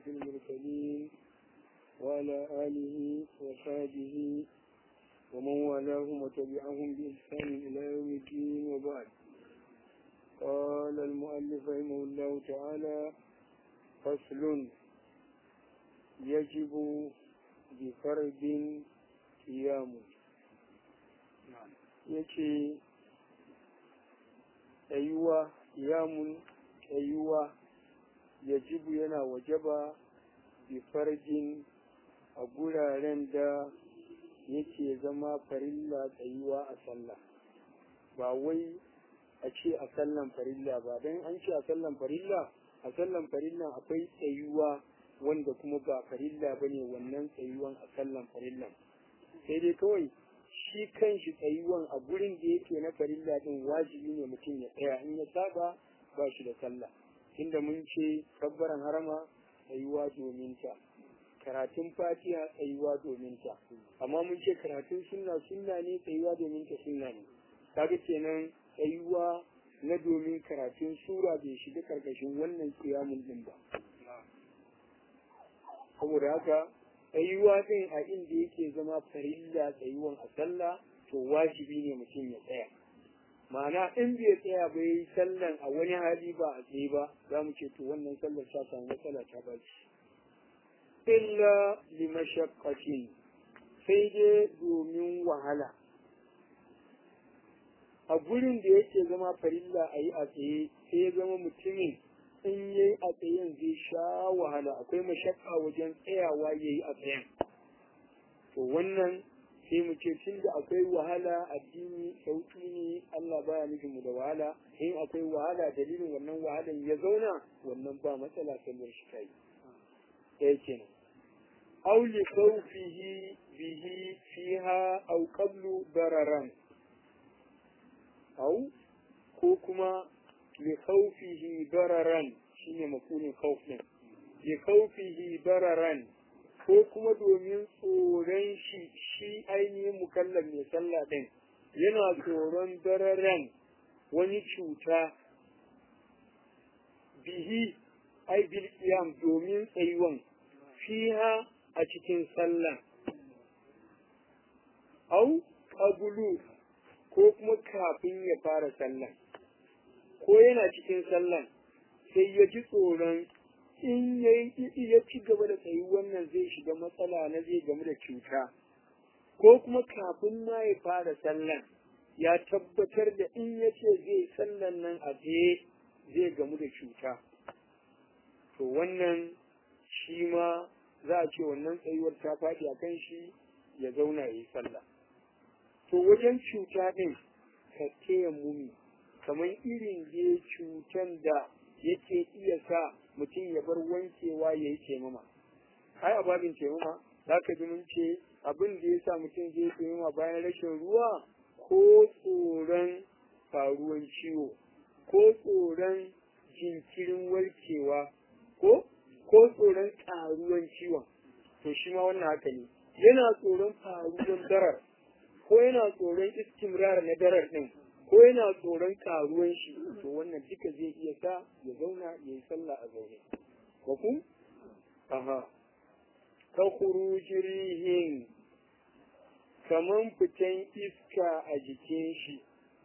المرسلين وعلى آله وصحبه ومن والاهم وتبعهم بإحسان إلى يوم الدين وبعد قال المؤلف رحمه الله تعالى فصل يجب بفرد قيام yace tsayuwa kiyamun tsayuwa yajibu yana wajaba bi farjin a guraren da yake zama farilla tsayuwa a sallah ba wai a ce a sallan farilla ba don an ce a sallan farilla a sallan farilla akwai tsayuwa wanda kuma ba farilla ba ne wannan tsayuwan a sallan farillan sai dai kawai shi kan shi tsayuwan a gurin da yake na farilla din wajibi ne mutum ya tsaya in ya saba ba shi da sallah inda mun ce kabbaran harama tsayuwa domin ta karatun fatiha tsayuwa domin ta amma mun ce karatun sunna sunna ne tsayuwa domin ta sunna ne kaga kenan tsayuwa na domin karatun sura bai shiga karkashin wannan kiyamun din ba saboda haka tsayuwa din a inda yake zama farilla tsayuwan a sallah to wajibi ne mutum ya tsaya ma'ana in bai tsaya ba yi sallan a wani hali ba a tsaye ba za mu ce to wannan sallar ta samu matsala ta baci illa li mashaqqatin sai dai domin wahala a gurin da yake zama farilla a yi a tsaye sai ya zama mutumin in ya yi a tsayen zai sha wahala akwai mashakka wajen tsayawa ya yi a tsayen to wannan sai mu ce tun da akwai wahala addini sauki ne Allah baya nufin mu da wahala in akwai wahala dalilin wannan wahalan ya zauna wannan ba matsala sallar shi kai ɗaya kenan aw li khawfihi bihi fiha aw qablu dararan aw ko kuma li khawfihi dararan shine makunin khawf din li khawfihi dararan ko kuma domin tsoron shi shi ainihin mukallam mai sallah din yana tsoron dararan wani cuta bihi ai bil qiyam domin tsayuwan fiha a cikin sallah au qablu ko kuma kafin ya fara sallah ko yana cikin sallan sai ya ji tsoron in ya ci gaba da tsayi wannan zai shiga matsala na zai gamu da cuta ko kuma kafin ma ya fara sallan ya tabbatar da in ya ce zai sallan nan a tsaye zai gamu da cuta to wannan shi ma za a ce wannan tsayuwar ta faɗi a kan shi ya zauna ya yi sallah to wajen cuta ɗin ka taya mumi kamar irin da cutan da yake iya sa mutum ya bar wankewa ya yi taimama ai a babin taimama za ka ji mun ce abin da ya sa mutum zai taimama bayan rashin ruwa ko tsoron faruwan ciwo ko tsoron jinkirin warkewa ko ko tsoron ƙaruwan ciwon to shi ma wannan haka ne yana tsoron faruwan darar ko yana tsoron istimrar na darar ɗin ko yana tsoron karuwan shi to wannan duka zai iya sa ya zauna ya yi sallah a zaune ko ku aha ka rihin kaman fitan iska a jikin shi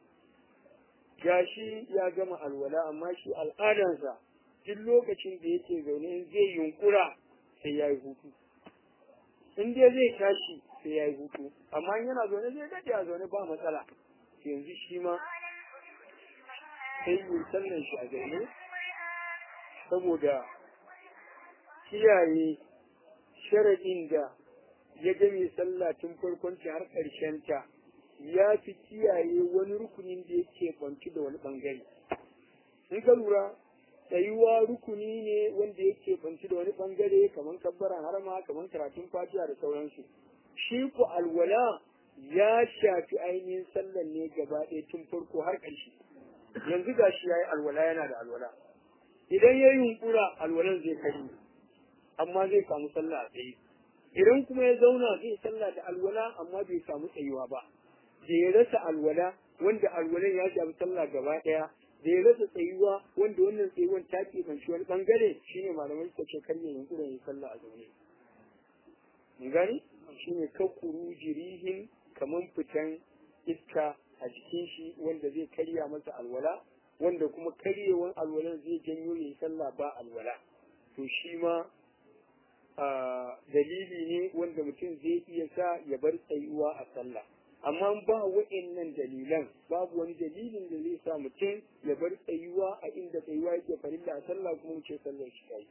gashi ya gama alwala amma shi al'adansa duk lokacin da yake zaune in zai yunkura sai ya yi hutu in dai zai tashi sai ya yi hutu amma yana zaune zai daɗe a zaune ba matsala yanzu shi ma sai yi sallan shi a zaune saboda kiyaye sharaɗin da ya game sallah tun farkon har ƙarshen ta ya fi kiyaye wani rukunin da yake kwanci da wani ɓangare in ka lura tsayuwa rukuni ne wanda yake kwanci da wani ɓangare kamar kabbaran harama kamar karatun fatiha da sauransu shi ku alwala ya shafi ainihin sallan ne gaba ɗaya tun farko har ƙarshe yanzu ga shi ya yi alwala yana da alwala idan ya yi hunkura alwalan zai kari amma zai samu sallah a tsaye idan kuma ya zauna zai sallah da alwala amma bai samu tsayuwa ba da ya rasa alwala wanda alwalan ya shafi sallah gaba ɗaya da ya rasa tsayuwa wanda wannan tsayuwan ta keɓanci wani ɓangare shine malamai suka ce kar ya yunkurin ya sallah a zaune mun gani shine kakkuru jirihin kaman fitan iska a jikin shi wanda zai karya masa alwala wanda kuma karyewan alwalan zai janyo ya yi sallah ba alwala to shi ma dalili ne wanda mutum zai iya sa ya bar tsayuwa a sallah amma ba wa'annan dalilan babu wani dalilin da zai sa mutum ya bar tsayuwa a inda tsayuwa yake farilla a sallah kuma ce sallar shi kai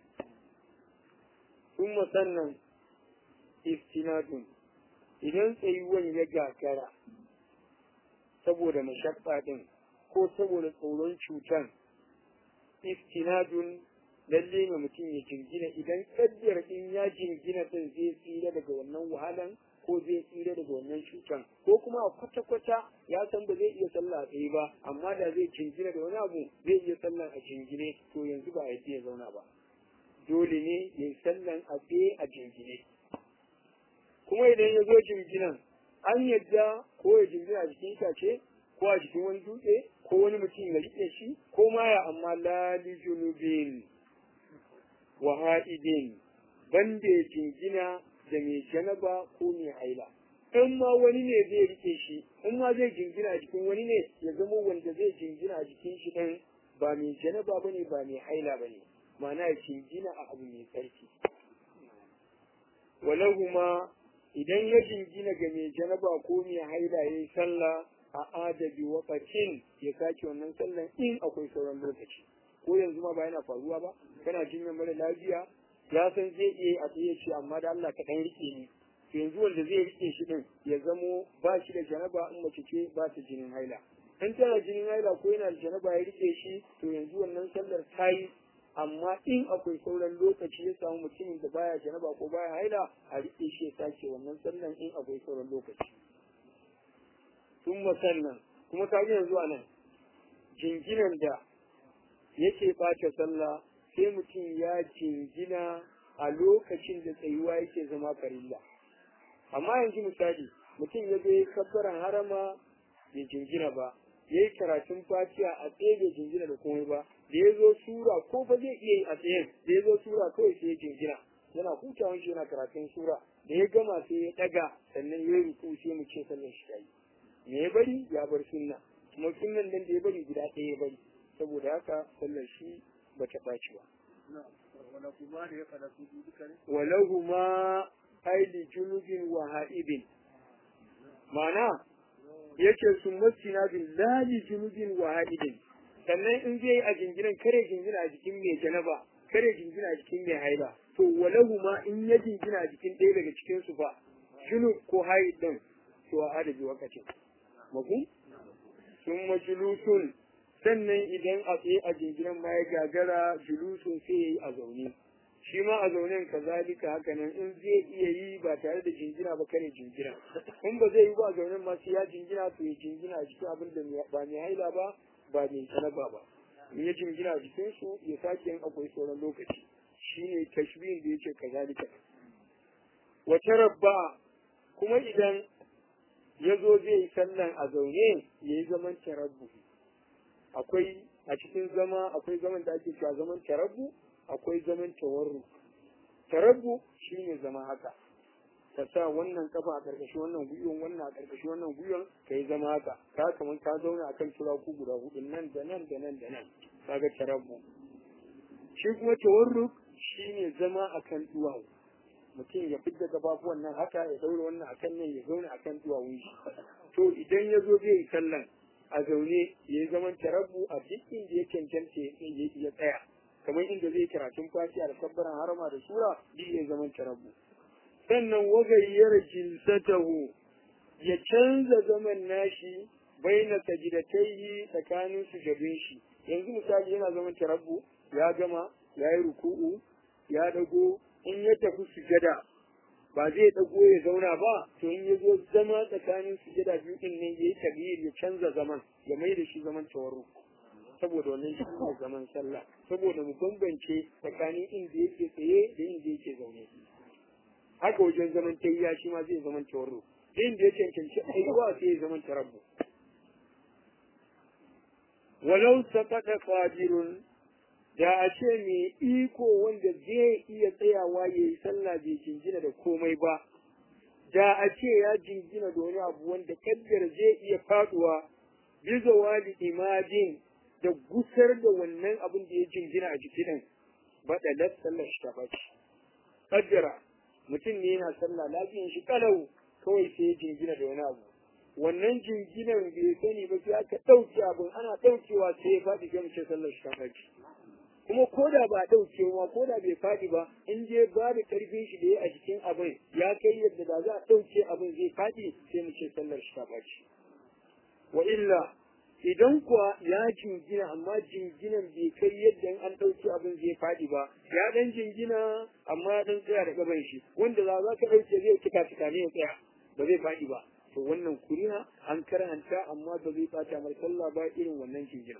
kuma sannan istinadun idan tsayuwan ya gagara saboda mashakka din ko saboda tsoron cutan istinadun lalle ne mutum ya jingina idan kaddar in ya jingina din zai tsira daga wannan wahalan ko zai tsira daga wannan cutan ko kuma a kwata-kwata ya san ba zai iya sallah a tsaye ba amma da zai jingina da wani abu zai iya sallan a jingine to yanzu ba ya ya zauna ba dole ne ya yi sallan a tsaye a jingine kuma idan ya zo jinginan an yadda ko ya jingina a jikin itace ko a jikin wani dutse ko wani mutum ya rike shi ko ma ya amma lali junubin wa ha'idin banda ya jingina da mai janaba ko mai haila in ma wani ne zai rike shi in ma zai jingina a jikin wani ne ya zama wanda zai jingina a jikin shi ɗin ba mai janaba bane ba mai haila bane ma'ana ya jingina a abu mai tsarki walahuma idan ya jingina ga mai janaba ko mai haila ya yi sallah a adabi wakacin ya sake wannan sallan in akwai sauran lokaci ko yanzu ma ba yana faruwa ba kana jinyar mara lafiya ya san zai iya a tsaye ce amma da Allah ka dan rike ni to yanzu wanda zai rike shi din ya zamo ba shi da janaba in mace ce ba ta jinin haila in tana jinin haila ko yana da janaba ya rike shi to yanzu wannan sallar ta yi amma in akwai sauran lokaci ya samu mutumin da baya janaba ko baya haila a rike shi ya sake wannan sallar in akwai sauran lokaci sun sannan kuma ka yanzu a nan jinginan da yake ɓace sallah sai mutum ya jingina a lokacin da tsayuwa yake zama farilla amma yanzu misali mutum ya je kabbaran harama bai jingina ba ya yi karatun fatiha a tsaye bai jingina da komai ba da ya zo sura ko ba zai iya yi a tsayen da ya zo sura kawai sai ya jingina yana hutawan shi yana karatun sura da ya gama sai ya daga sannan ya yi ruku sai mu ce sallar shi ta yi me ya bari ya bar sunna kuma sunnan nan da ya bari guda ɗaya ya bari saboda haka sallar shi ba ta ɓaci ba. Walahu ma aili junubin wa ha'ibin. Mana yake sun masina bin lali junubin wa ha'ibin. Sannan in zai a jinginan kare jingina a jikin mai janaba, kare jingina a jikin mai haila. To walahu ma in ya jingina a jikin ɗaya daga cikin su ba, junub ko ha'id ɗin, to a adabi wakacin. Mafu? Sun majulusun sannan idan a tsaye a jinginan ma ya gagara julusun sai ya yi a zaune shi ma a zaunen kazalika haka nan in zai iya yi ba tare da jingina ba kare jingina in ba zai yi ba a zaunen ma sai ya jingina to ya jingina a cikin abin da ba mai haila ba ba mai sanaba ba in ya jingina a jikin su ya sake yin akwai sauran lokaci shine tashbihin da yake kazalika wata rabba kuma idan ya zo zai yi sallan a zaune ya yi zaman tarabbu akwai a cikin zama akwai zaman da ake cewa zaman tarabbu akwai zaman tawarru tarabbu shine zama haka ka sa wannan kafa a karkashin wannan gwiwon wannan a karkashin wannan gwiwon ka yi zama haka ka kamar ka zauna akan turaku guda hudu nan da nan da nan da nan kaga tarabbu shi kuma tawarru shine zama akan duwawu mutum ya fidda gabafuwan nan haka ya daura wannan akan nan ya zauna akan duwawun shi to idan ya zo zai yi sallan a zaune ya yi zaman tarabbu a duk inda ya cancanta ya tsaya kamar inda zai karatun fatiha da kabbaran harama da sura duk ya zaman tarabbu sannan wagayyar jinsatahu ya canza zaman nashi baina sajidatayhi tsakanin sujadun shi yanzu misali yana zaman tarabbu ya gama ya yi ruku'u ya dago in ya tafi sujada ba zai dago ya zauna ba to in ya zo zama tsakanin sujada biyu din ne yayi tabiyir ya canza zaman ya mai da shi zaman tawarru saboda wannan shi ne zaman sallah saboda mu bambance tsakanin inda yake tsaye da inda yake zaune haka wajen zaman tayya shi ma zai zaman tawarru inda ya cancanci aiwa sai ya zaman tarabbu walau saqata qadirun da a ce mai iko wanda zai iya tsayawa ya yi sallah bai jingina da komai ba da a ce ya jingina da wani abu wanda kaddar zai iya faduwa bisa wali imajin da gusar da wannan abin da ya jingina a jikin ba da sallar shi ta baci kaddara mutum ne yana sallah lafiyan shi kalau kawai sai ya jingina da wani abu wannan jinginan bai sani ba sai aka ɗauke abin ana ɗaukewa sai ya faɗi ga mace sallar shi ta baci kuma ko da ba ɗauke ma ko da bai faɗi ba in je ba da ƙarfin shi da ya a jikin abin ya kai yadda da za a ɗauke abin zai faɗi sai mu ce sallar shi ta ɓaci wa illa idan kuwa ya jingina amma jinginan bai kai yadda in an ɗauke abin zai faɗi ba ya ɗan jingina amma ya ɗan tsaya da gaban shi wanda za za ka ɗauke zai cika cika ne ya tsaya ba zai faɗi ba to wannan kuriya an karanta amma ba zai ɓata mai sallah ba irin wannan jingina.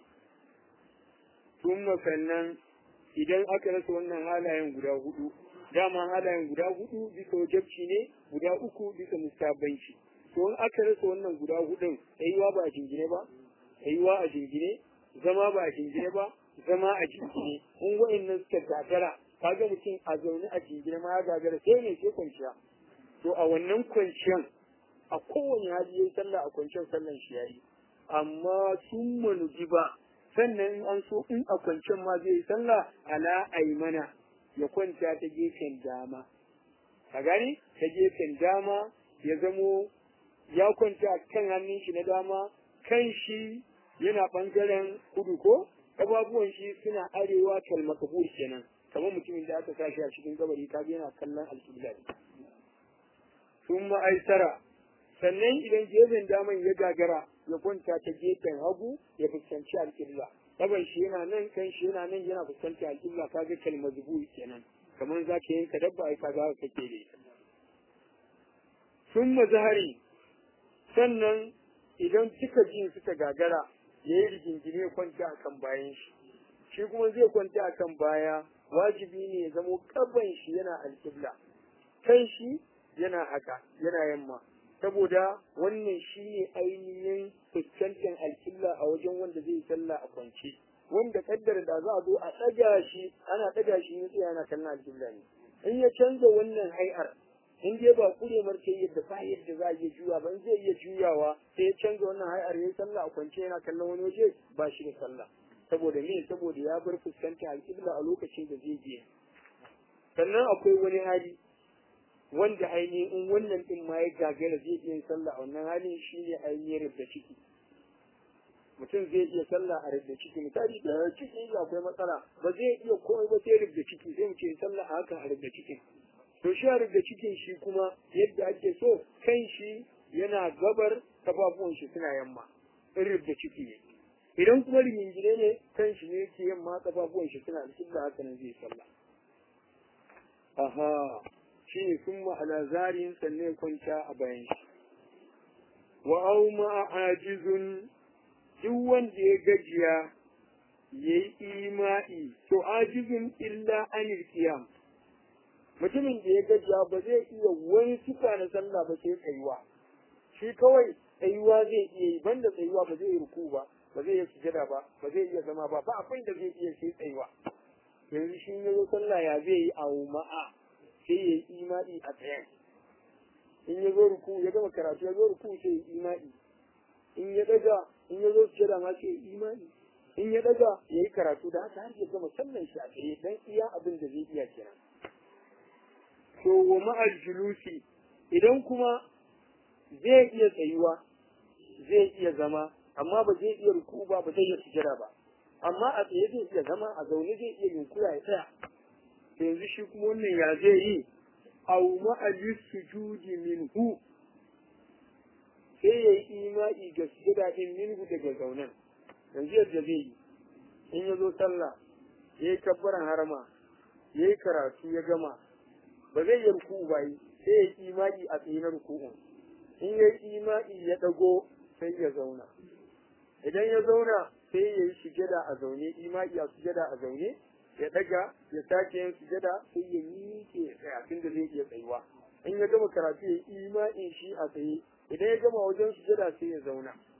Tumma sannan idan aka rasa wannan halayen guda hudu dama halayen guda hudu bisa wajabci ne guda uku bisa mustabanci to in aka rasa wannan guda hudun tsayuwa ba a jingine ba tsayuwa a jingine zama ba a jingine ba zama a jingine in wa'annan suka gagara kaga mutum a zaune a jingine ma ya gagara sai ne sai kwanciya to a wannan kwanciyan a kowane hali yayi sallah a kwanciyar sallan shi yayi amma sun manuji ba sannan in an so in a kwancen ma zai yi sallah ala aimana ya kwanta ta gefen dama ka gani ta gefen dama ya zamo ya kwanta kan hannun shi na dama kan shi yana bangaren kudu ko ƙafafuwan shi suna arewa kalmakabur kenan kamar mutumin da aka sa shi a cikin gabari kaga yana kallon alƙibla sun ma'aisara sannan idan gefen daman ya gagara ya kwanta ta gefen hagu ya fuskanci alƙibla kaban shi yana nan kan shi yana nan yana fuskanci alƙibla kaga kalmar zubu kenan kamar za ka yanka dabba ai kaga kake da ita sun mazahari sannan idan cika jin suka gagara ya yi rigingine ya kwanta a kan bayan shi shi kuma zai kwanta a kan baya wajibi ne ya zamo kaban shi yana alƙibla kan shi yana haka yana yamma saboda wannan shi ne ainihin fuskantar alƙibla a wajen wanda zai sallah a kwance wanda kaddara da za a zo a ɗaga shi ana ɗaga shi ne yana kallon alƙibla ne in ya canza wannan hai'ar in dai ba kure marke yadda ba yadda za a iya juya ba in zai iya juyawa sai ya canza wannan hai'ar ya sallah a kwance yana kallon wani waje ba shi da sallah saboda me saboda ya bar fuskanta alƙibla a lokacin da zai je sannan akwai wani hali wanda ainihin in wannan din ma ya gagara zai iya sallah a wannan halin shi ne ainihin rubda ciki mutum zai iya sallah a rubda ciki misali da ciki akwai matsala ba zai iya komai ba sai rubda ciki sai mu ce sallah a hakan a rubda cikin to shi a rubda cikin shi kuma yadda ake so kan shi yana gabar kafafuwan shi suna yamma in rubda ciki ne idan kuma rigingine ne kan shi ne yake yamma kafafuwan shi suna alƙibla haka nan zai sallah aha shi ne sun ma'ala zarin sannan kwanta a bayan shi wa au ajizun duk wanda ya gajiya ya yi ima'i to ajizun illa anil qiyam mutumin da ya gajiya ba zai iya wani sifa na sallah ba sai tsayuwa shi kawai tsayuwa zai iya yi banda tsayuwa ba zai yi ruku ba ba zai iya sujada ba ba zai iya zama ba ba abin da zai iya sai tsayuwa yanzu shi ya zo sallah ya zai yi au ma'a sai ya yi imani a tsayen in ya zo ruku ya gama karatu ya zo ruku sai ya yi imani in ya daga in ya zo sujada ma sai ya yi imani in ya daga ya yi karatu da haka har ya gama sallan shi a tsaye dan iya abin da zai iya kenan to wa ma'al julusi idan kuma zai iya tsayuwa zai iya zama amma ba zai iya ruku ba ba zai iya sujada ba amma a tsaye zai iya zama a zaune zai iya yunkura ya tsaya yanzu shi kuma wannan ya zai yi au ma'alis sujudi minhu sai ya yi imani ga sujada din minhu daga zaunen yanzu yadda zai yi in ya zo sallah ya yi kabbaran harama ya yi karatu ya gama ba zai yi ruku'u ba yi sai ya yi imani a tsaye na ruku'un in ya yi imani ya dago sai ya zauna idan ya zauna sai ya yi sujada a zaune imani a sujada a zaune ya daga ya sake yin sujada sai ya miƙe ya tsaya tun da zai iya tsayuwa in ya gama karatu ya yi imani shi a tsaye idan ya gama wajen sujada sai ya zauna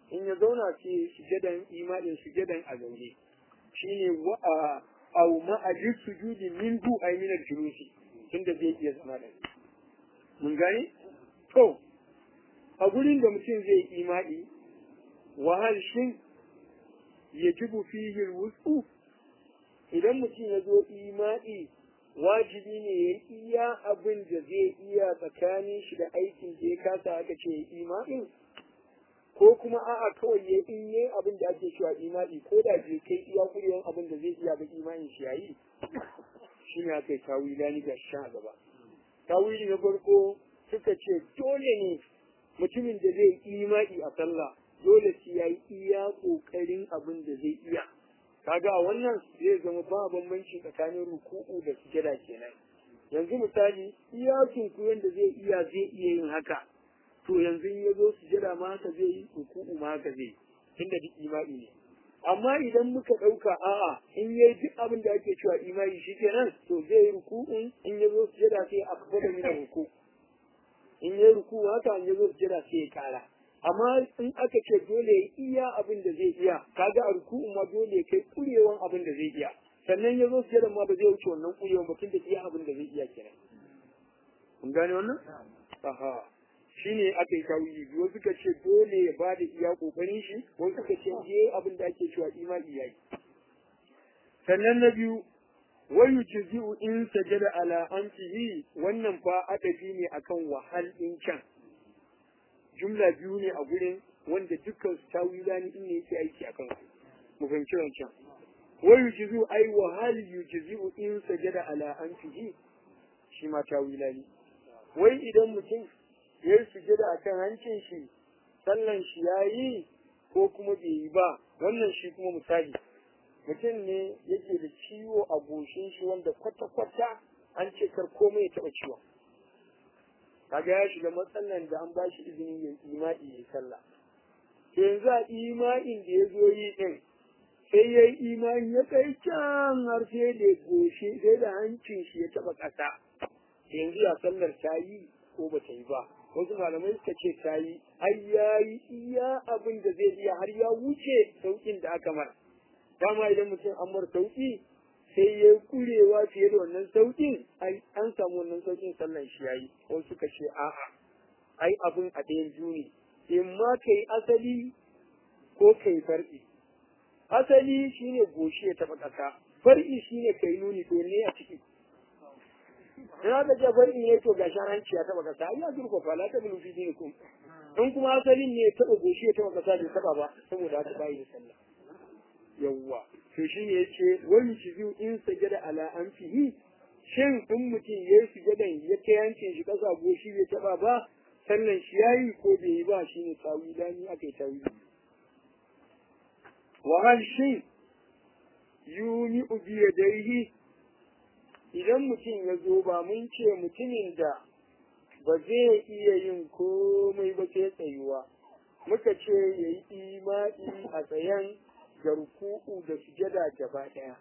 in ya zauna sai sujadan imanin sujadan a zaune shine wa a au ma'ajin sujudi min hu ay min al-julusi tunda zai iya zama da mun gane to a gurin da mutum zai imani wahal shin yajibu fihi al-wusu idan mutum ya zo imani wajibi ne ya iya abin da zai iya tsakanin shi da aikin da ya kasa aka ce ya imanin ko kuma a'a kawai ya in yi abin da ake cewa imani ko da bai kai iya kurewan abin da zai iya ba imanin shi yayi shi ne aka yi tawila ni ga sha gaba tawili na farko suka ce dole ne mutumin da zai imani a sallah dole sai ya yi iya kokarin abin da zai iya kaga a wannan zai zama ba bambanci tsakanin ruku'u da sujada kenan yanzu misali iya sunkuyen da zai iya zai iya yin haka to yanzu ya zo sujada ma haka zai yi ruku'u ma haka zai tunda duk imani ne amma idan muka ɗauka a'a in yayi duk abin da ake cewa imani shi kenan to zai yi ruku'un in ya zo sujada sai a kafa da mina ruku in yayi ruku'u haka in ya zo sujada sai ya kara amma in aka ce dole ya iya abin da zai iya kaga a ruku'un ma dole ya kai kurewan abin da zai iya sannan ya zo sujada ma ba zai wuce wannan kurewan ba tunda iya abin da zai iya kenan kun gane wannan aha shine aka yi tawili biyu suka ce dole ya ba da iya kokarin shi wasu suka ce je abin da ake cewa imani yayi sannan na biyu wayu jizu in sajada ala anfihi wannan fa adabi ne akan wahal din can jumla biyu ne a gurin wanda dukkan su tawila ne in ne yake aiki akan su mu fahimci wancan wayu jizu ai wahal yujzi'u in sajada ala anfihi shi ma tawila ne wai idan mutum ya yi sujada a kan hancin shi sallan shi ya yi ko kuma bai yi ba wannan shi kuma misali mutum ne yake da ciwo a goshin shi wanda kwata-kwata an ce kar komai ya taɓa ciwon kaga ya shiga matsalan da an bashi izinin yin ima'i ya sallah to yanzu a ima'in da ya zo yi din sai ya yi imani ya kai can har sai da goshi sai da hancin shi ya taɓa ƙasa yanzu ya sallar ta yi ko ba ta yi ba wasu malamai suka ce ta yi ai ya yi iya abin da zai iya har ya wuce sauƙin da aka mar dama idan mutum an mar sauƙi sai ya kurewa fiye da wannan sauƙin ai an samu wannan sauƙin sallan shi yayi wasu suka ce a'a ai abin a ɗayan juni in ma kai asali ko kai far'i asali shine goshi ya taɓa ƙasa far'i shine kai nuni to ne a ciki ina da jabar in yato ga sharanci ya taba kasa ya zurfa fa la tablu fi dinikum in kuma asalin ne taba goshi ya taba kasa bai taba ba saboda haka bai da sallah yawwa to shine yace wani shizu in sajada ala anfihi shin in mutum ya yi sujadan ya kai yancin shi kasa goshi bai taba ba sallan shi yayi ko bai yi ba shine tawila ni akai tawili wa hal shin yuni bi yadayhi idan mutum ya zo ba mun ce mutumin da ba zai iya yin komai ba sai tsayuwa muka ce ya yi imani a tsayen garku'u da sujada gaba ɗaya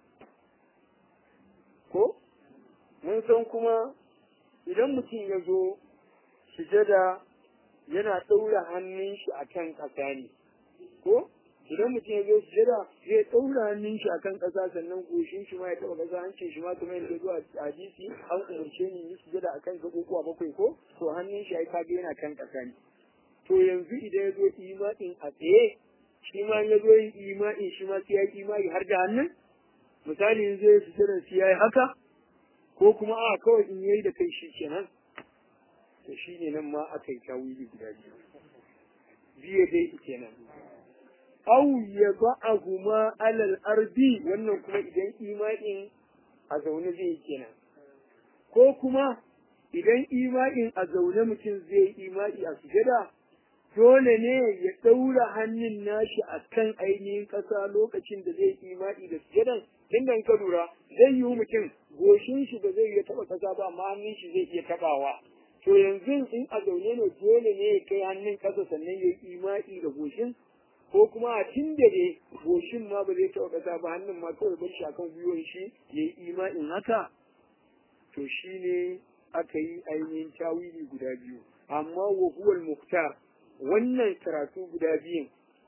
ko mun san kuma idan mutum ya zo sujada yana ɗaura hannun shi a kan ƙasa ne ko idan mutum ya zo sujada zai ɗaura hannun shi akan ƙasa sannan goshin shi ma ya taɓa ƙasa hancin shi ma kamar yadda zuwa hadisi an umarce ni yi sujada akan gaɓoɓuwa bakwai ko to hannun shi ai kaga yana kan ƙasa ne to yanzu idan ya zo imanin a tsaye shi ma ya zo yin imanin shi ma sai ya yi imani har da hannun misali yanzu ya sujada shi ya yi haka ko kuma a kawai in yayi da kai shi kenan to shi ne nan ma aka yi tawili guda biyu biye dai kenan au ya ba'ahuma alal ardi wannan kuma idan ima'in a zaune zai yi kenan ko kuma idan ima'in a zaune mutum zai yi ima'i a sujada dole ne ya ɗaura hannun nashi a kan ainihin ƙasa lokacin da zai yi ima'i da sujadan inda ka lura zai yi mutum goshin shi ba zai iya taɓa ƙasa ba amma hannun shi zai iya taɓawa to yanzu in a zaune ne dole ne ya kai hannun ƙasa sannan ya yi ima'i da goshin ko kuma a tun da dai goshin ma ba zai taɓa ƙasa ba hannun ma kawai bar shi akan gwiwon shi ya yi ima'in haka to shi ne aka yi ainihin tawili guda biyu amma wa huwal muhtar wannan karatu guda biyun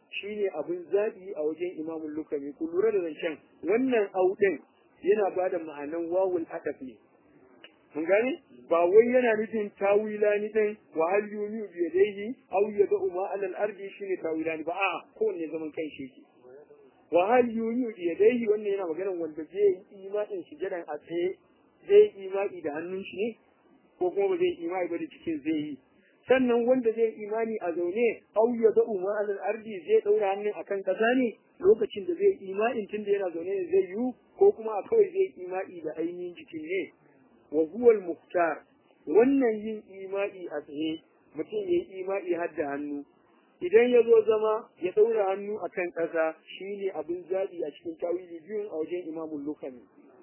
shine abin zaɓi a wajen imamul lukami ku lura da zancen wannan au din yana ba da ma'anan wawul adaf ne mun gane ba wai yana nufin tawilani din wa hal yumi bi yadayhi aw yad'u ma alal ardi shine tawilani ba a kowanne zaman kan shi yake wa hal yumi bi yadayhi wannan yana magana wanda zai yi imanin sujadan a tsaye zai yi imani da hannun shi ne ko kuma ba zai yi imani ba da cikin zai yi sannan wanda zai imani a zaune au ya da umma alal ardi zai daura hannun akan kasa ne lokacin da zai imani tun da yana zaune ne zai yi ko kuma a kawai zai imani da ainihin jikin ne wa huwa al muhtar wannan yin imani a tsaye mutum ya yi imani har da hannu idan ya zo zama ya daura hannu akan kasa shine abin zabi a cikin tawili biyun a wajen imamul lukami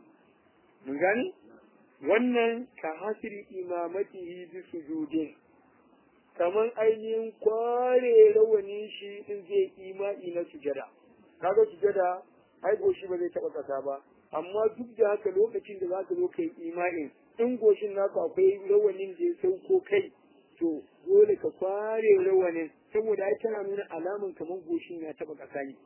mun gane wannan ka hasiri imamatihi bi sujudin kaman ainihin kware rawanin shi in zai imani na sujada kaga sujada ai goshi ba zai taba kasa ba amma duk da haka lokacin da zaka zo kai imanin in goshin naka akwai rawanin da ya sauko kai to dole ka kware rawanin saboda ai tana nuna alaman kaman goshin ya taba kasa ne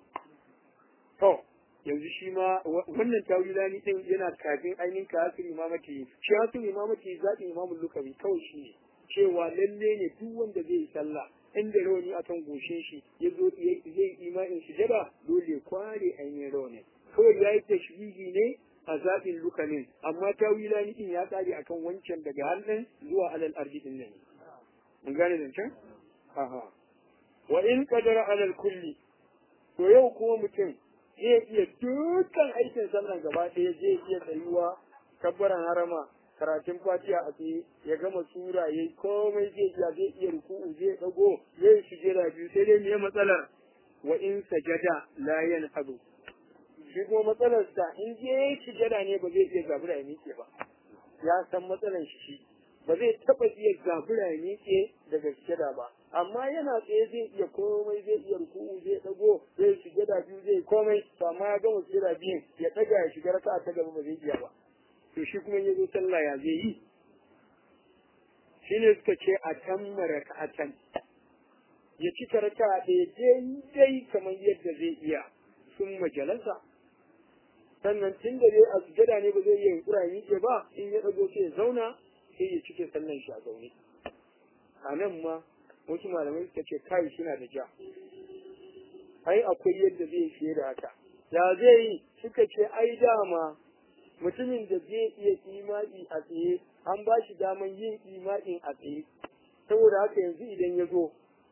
to yanzu shi ma wannan tawilani din yana kafin ainihin ka hasiri imamati shi hasiri imamati zaɓin imamul lukawi kawai shi ne cewa lalle ne duk wanda zai yi sallah inda rauni akan goshin shi ya zo zai yi imanin sujada dole ya kware ainihin rauni kawai ya yi tashbihi ne a zaɓin lukanin amma tawilani din ya tsari akan wancan daga hannun zuwa alal ardi din nan mun gane zancen aha wa in qadara alal kulli to yau kuma mutum zai iya dukkan aikin sallan gaba ɗaya zai iya tsayuwa kabbaran harama karatun fatiha a tsaye ya gama sura ya yi komai zai iya zai iya ruku'u zai dago zai yi sujada biyu sai dai me matsalar wa in sajada la yanhadu shi kuma matsalar sa in je sujada ne ba zai iya zabura ya miƙe ba ya san matsalar shi shi ba zai taɓa iya zabura ya miƙe daga sujada ba amma yana tsaye zai iya komai zai iya ruku'u zai dago zai sujada biyu zai komai to amma ya gama sujada biyun ya ɗaga ya shiga raka'a ta gaba ba zai iya ba to shi kuma ya zo sallah ya zai yi shine suka ce a can raka'atan ya cika raka'a ɗaya daidai kamar yadda zai iya sun majalasa sannan tun da dai a sujada ne ba zai iya yunkura ya miƙe ba in ya ɗago sai ya zauna sai ya cike sallan shi a zaune a nan ma wasu malamai suka ce kai suna da ja ai akwai yadda zai fiye da haka ya zai yi suka ce ai dama mutumin da zai iya imani a tsaye an ba shi daman yin imanin a tsaye saboda haka yanzu idan ya zo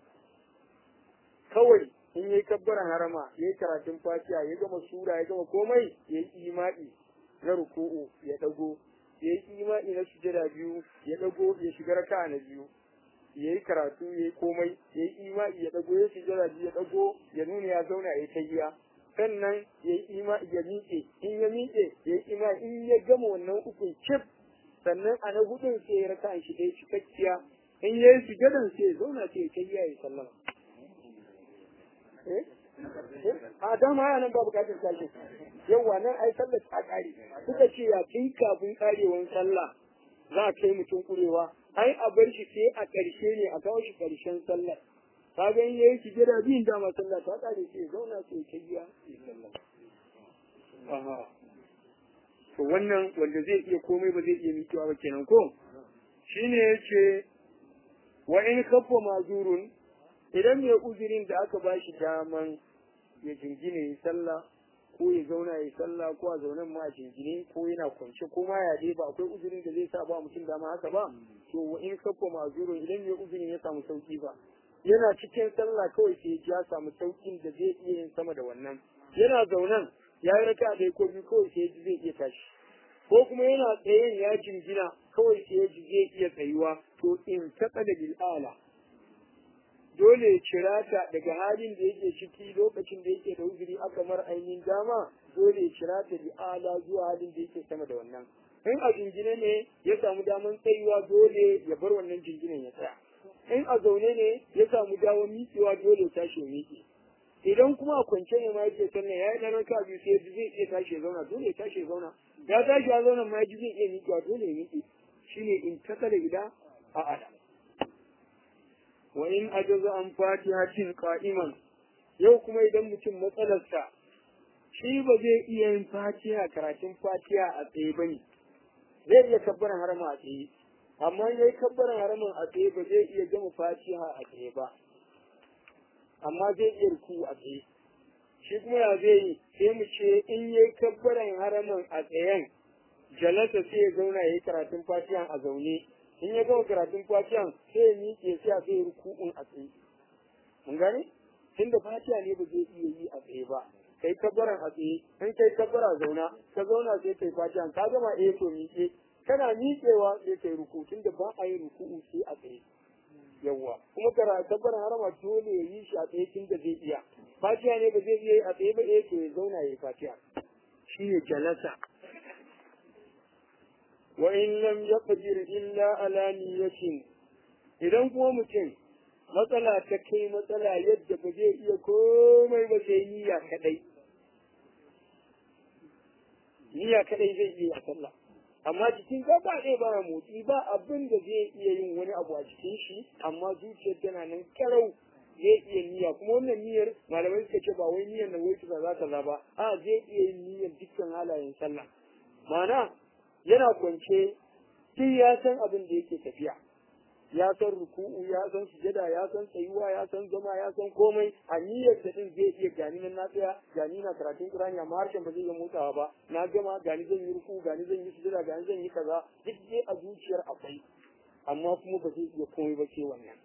kawai in yi kabbaran harama ya yi karatun fatiha ya gama sura ya gama komai ya yi imani na ruku'u ya dago ya yi imani na sujada biyu ya dago ya shiga raka na biyu ya yi karatu ya yi komai ya yi imani ya dago ya sujada biyu ya dago ya nuna ya zauna ya yi tahiya sannan ya yi ima ya miƙe in ya miƙe ya yi ima in ya gama wannan ukun cif sannan a na hudun sai ya raka shi dai cikakkiya in ya yi sujadan sai ya zauna sai ya kai ya yi sallama a dama ya nan ba bukatar tashi yawa nan ai sallar ta kare suka ce ya tun kafin karewan sallah za a kai mutum kurewa ai a bar shi sai a ƙarshe ne a kawo shi ƙarshen sallar ka ga in yayi sujada biyun dama sallah ta kare sai zauna sai ta biya aha to wannan wanda zai iya komai ba zai iya miƙewa ba kenan ko shine yace wa in kaffa mazurun idan mai uzurin da aka ba shi daman ya jingine ya sallah ko ya zauna ya sallah ko a zaunen ma a jingine ko yana kwance ko ma ya dai ba akwai uzurin da zai sa ba mutum dama haka ba to wa in kaffa mazurun idan mai uzurin ya samu sauki ba yana cikin sallah kawai sai ya samu saukin da zai iya yin sama da wannan yana zaunan ya yi raka da ko biyu kawai sai ya zai iya tashi ko kuma yana tsayen ya jingina kawai sai ya ji zai iya tsayuwa to in taɓa da bil'ala dole ya cira ta daga halin da yake ciki lokacin da yake da uzuri aka mar ainihin dama dole ya cira ta bil'ala zuwa halin da yake sama da wannan in a jingine ne ya samu daman tsayuwa dole ya bar wannan jinginan ya tsaya in a zaune ne ya samu damar miƙewa dole ya tashi ya miƙe idan kuma a kwance ne ma yake sannan ya yi ɗan raka biyu sai zai iya tashi ya zauna dole ya tashi ya zauna ya tashi ya zauna ma ji zai iya miƙewa dole ya miƙe shine in takala ila a ada wa in ajaza an fatihatin qa'iman yau kuma idan mutum matsalarsa shi ba zai iya yin fatiha karatun fatiha a tsaye ba ne zai iya kabbaran harama a tsaye amma yayi kabbaran haramin a tsaye ba zai iya gama fatiha a tsaye ba amma zai iya ruku a tsaye shi kuma ya zai yi sai mu ce in yayi kabbaran haramin a tsayen jalasa sai ya zauna ya yi karatun fatiha a zaune in ya gama karatun fatiha sai ya miƙe sai a zai ruku'un a tsaye mun gane tunda fatiha ne ba zai iya yi a tsaye ba kai kabbaran a tsaye in kai kabbara zauna ka zauna sai kai fatiha ka gama eh to miƙe kana miƙewa sai kai ruku tunda ba a yi ruku'u sai a tsaye yawwa kuma kara kabbaran harama dole ya yi shi a tsaye tunda zai iya fatiha ne ba zai iya yi a tsaye ba eh to ya zauna ya yi fatiha shine jalasa wa in lam yaqdir illa ala niyyatin idan kuma mutum matsala ta kai matsala yadda ba zai iya komai ba sai niyya kadai niyya kadai zai iya a sallah amma jikin gaba ɗaya ba motsi ba abin da zai iya yin wani abu a cikin shi amma zuciyar tana nan karau zai iya niyya kuma wannan niyyar malamai suka ce ba wai niyyar na wai za ta ba a zai iya yin niyyar dukkan halayen sallah ma'ana yana kwance duk ya san abin da yake tafiya ya san ruku'u ya san sujada ya san tsayuwa ya san zama ya san komai a niyyar ta din zai iya gani nan na tsaya gani na karatun Qur'ani amma harshen ba zai iya motsawa ba na gama gani zan yi ruku'u gani zan yi sujada gani zan yi kaza duk dai a zuciyar akwai amma kuma ba zai iya komai ba sai wannan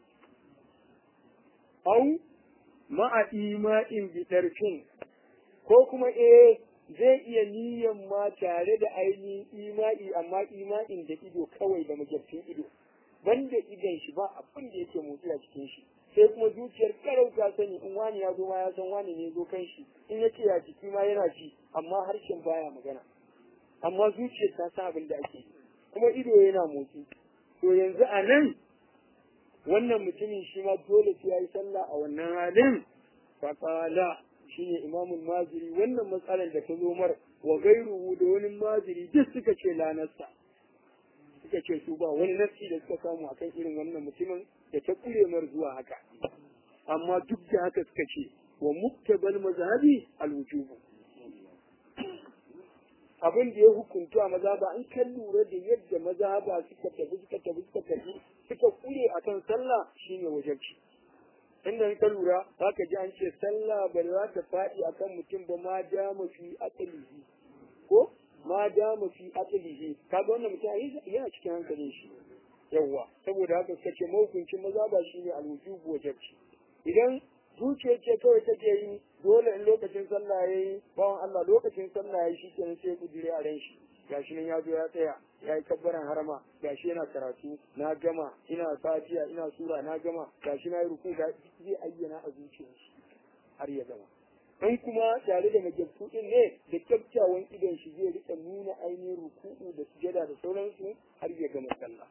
au ma'a ima'in bi tarfin ko kuma eh zai iya niyan ma tare da ainihin ima'i amma ima'in da ido kawai da magabcin ido banda idan shi ba abin da yake motsi a cikin shi sai kuma zuciyar karau ta sani in wani ya zo ma ya san wani ne zo kan shi in yake ya jiki ma yana ji amma harshen baya magana amma zuciyar ta san abin da ake kuma ido yana motsi to yanzu a nan wannan mutumin shi ma dole sai ya yi sallah a wannan halin faƙala shi ne imamun maziri wannan matsalar da ta zo mar wa gairuhu da wani maziri duk suka ce lanarsa suka ce su ba wani nafsi da suka samu akan irin wannan mutumin da ta kure mar zuwa haka amma duk da haka suka ce wa muktabal mazhabi alwujubu abin da ya hukunta mazhaba an kan lura da yadda mazhaba suka tafi suka tafi suka tafi suka kure akan sallah shine wajibci inda ka lura zaka ji an ce sallah ba za ta faɗi akan mutum ba ma dama fi aqlihi ko ma dama fi aqlihi kaga wannan mutum yana cikin hankalin shi yawwa saboda haka suka ce mahukuncin maza ba shine alwujubu wajibci idan zuciyar ce kawai take yi dole in lokacin sallah yayi bawan Allah lokacin sallah yayi shikenan sai kudire a ran shi gashi nan ya zo ya tsaya ya yi kabbaran harama gashi yana karatu na gama ina fatiya ina sura na gama gashi na yi ruku ga zai ayyana a zuciyar shi har ya gama in kuma tare da majabtu din ne da kyakkyawan idon shi zai rika nuna ainihin ruku'u da sujada da sauransu har ya gama sallah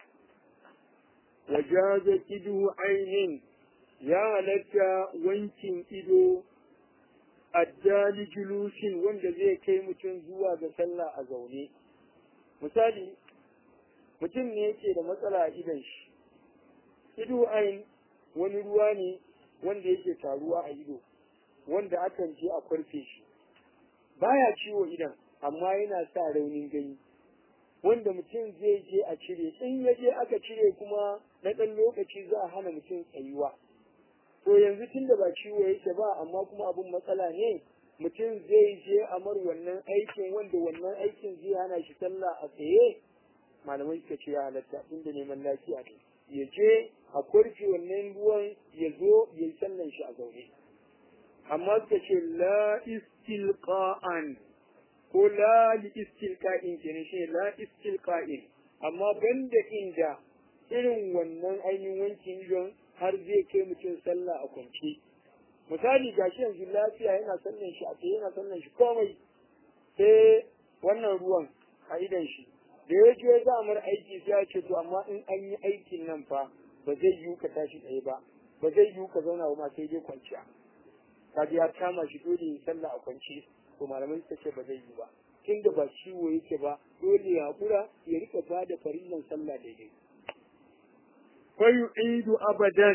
wajaza idu ainin ya halatta wankin ido addali julusin wanda zai kai mutum zuwa ga sallah a zaune misali mutum ne yake da matsala a idon shi ido ain wani ruwa ne wanda yake taruwa a ido wanda akan je a kwarfe shi baya ciwo idan amma yana sa raunin gani wanda mutum zai je a cire in ya je aka cire kuma na ɗan lokaci za a hana mutum tsayuwa to yanzu tun da ba ciwo yake ba amma kuma abin matsala ne mutum zai je a mar wannan aikin wanda wannan aikin zai hana shi sallah a tsaye malamai suka ce ya halatta inda neman lafiya ne ya je a kwarfe wannan ruwan ya zo ya yi sallan shi a zaune amma suka ce la istilqa'an ko la li istilqa'in kenan shi la istilqa'in amma banda inda irin wannan ainihin wankin idon har zai kai mutum sallah a kwance misali ga shi yanzu lafiya yana sallan shi a tsaye yana sallan shi komai sai wannan ruwan a idan shi da ya je za mar aiki sai ya ce to amma in an yi aikin nan fa ba zai yiwu ka tashi tsaye ba ba zai yiwu ka zauna ba ma sai dai kwanciya kaji ya kama shi dole ya sallah a kwance to malamai suka ce ba zai yi ba tunda ba ciwo yake ba dole ya hakura ya rika ba da farillan sallah daidai fa yu'idu abadan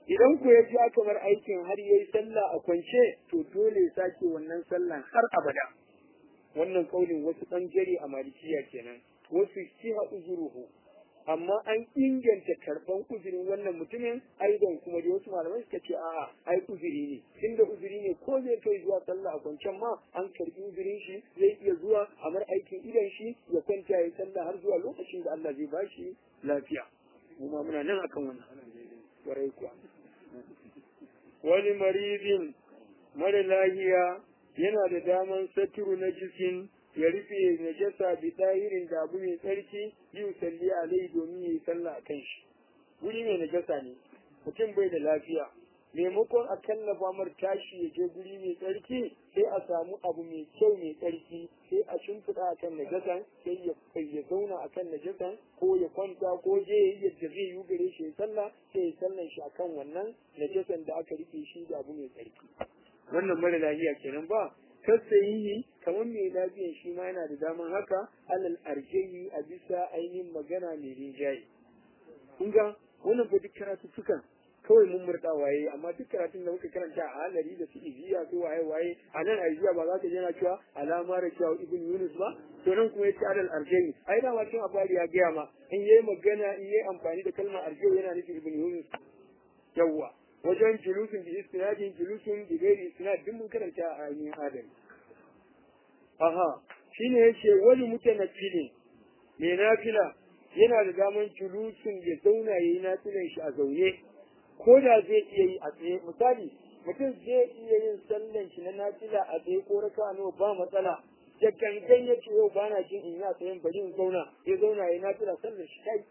idan ku ya ji aka bar aikin har yayi sallah a kwance to dole ya sake wannan sallan har abada wannan kaulin wasu bangare a malikiya kenan wasu shiha uzuruhu amma an inganta karban uzurin wannan mutumin aidan kuma da wasu malamai suka ce a'a ai uzuri ne tunda uzuri ne ko zai kai zuwa sallah a kwancen ma an karbi uzurin shi zai iya zuwa a mar aikin idan shi ya kwanta ya sallah har zuwa lokacin da Allah zai bashi lafiya mu ma muna nan akan wannan warai kuwa wani maridin mara lahiya yana da daman saturu na jikin ya rufe najasa bi dahirin da abu mai tsarki yi salli alai domin ya yi sallah a kan shi guri mai najasa ne mutum bai da lafiya maimakon a kallafa mar tashi ya je guri mai tsarki sai a samu abu mai kyau mai tsarki sai a shimfiɗa a kan najasan sai ya ya zauna a kan najasan ko ya kwanta ko je ya yi yadda zai yi gare shi ya sallah sai ya sallan shi akan wannan najasan da aka rike shi da abu mai tsarki wannan mara lafiya kenan ba yi kamar mai lafiyan shi ma yana da daman haka alal arjayi a bisa ainihin magana mai rinjaye kun ga wannan fa duk karatu sukan kawai mun murda waye amma duk karatun da muka karanta a halari da su iziya ko waye waye a nan aiziya ba za ka je na cewa alama da cewa ibn yunus ba to nan kuma yace alal arjayi ai da wacin abari ya gaya ma in yayi magana in yayi amfani da kalmar arjayi yana nufin ibn yunus yawwa wajen julusun bi istinadin julusun bi gairi istinad duk mun karanta a ainihin adam aha shine yace wani mutanaffilin mai nafila yana da daman julusun ya zauna yayi nafilan shi a zaune ko da zai iya yi a tsaye misali mutum zai iya yin sallan shi na nafila a tsaye ko raka nawa ba matsala da gangan ya ce yau bana jin in yi a tsayen bari in zauna ya zauna yayi nafila sallan shi kai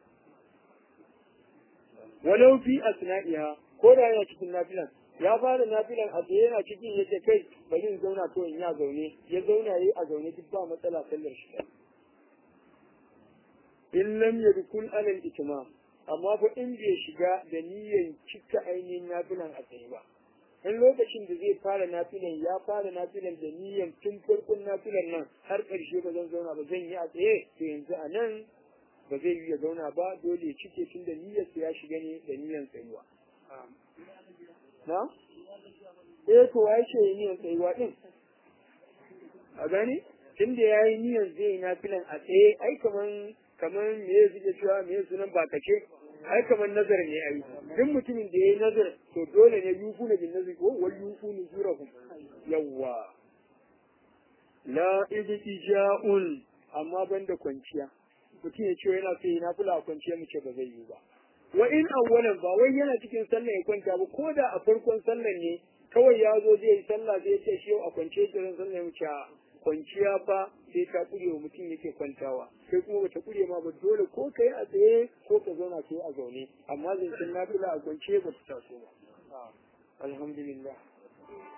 walau fi asna'iha ko da yana cikin nafilan ya fara nafilan a tsaye yana cikin yace kai bari in zauna to in ya zaune ya zauna yayi a zaune duk ba matsala sallar shi in lam yadkul ala al-itmam amma fa in bai shiga da niyyar cika ainihin nafilan a tsaye ba in lokacin da zai fara nafilan ya fara nafilan da niyyar tun farkon nafilan nan har ƙarshe ba zan zauna ba zan yi a tsaye to yanzu a nan ba zai yi ya zauna ba dole ya cike tun da niyyarsa ya shiga ne da niyyar tsayuwa na? eh to ya ce yi niyyar tsayuwa din a gani tun da ya yi niyyar zai yi nafilan a tsaye ai kaman kaman me ya zuke cewa me ya sunan bakace ai kaman nazar ne ai duk mutumin da ya yi nazar to dole ne yufu na bin nazar ko wal yufu ni zurahum yawwa la idtija'un amma banda kwanciya mutum ya ce yana so yana kula a kwanciya mu ce ba zai yi ba wa in awwalan ba wai yana cikin sallah ya kwanta ba ko da a farkon sallah ne kawai ya zo zai yi sallah zai ce shi yau a kwance kiran sallah ya wuce kwanciya fa sai ta kure wa mutum yake kwantawa sai kuma bata kure ma ba dole ko kai a tsaye ko ka zauna kai a zaune amma zancen nafila a kwance ba ta taso ba alhamdulillah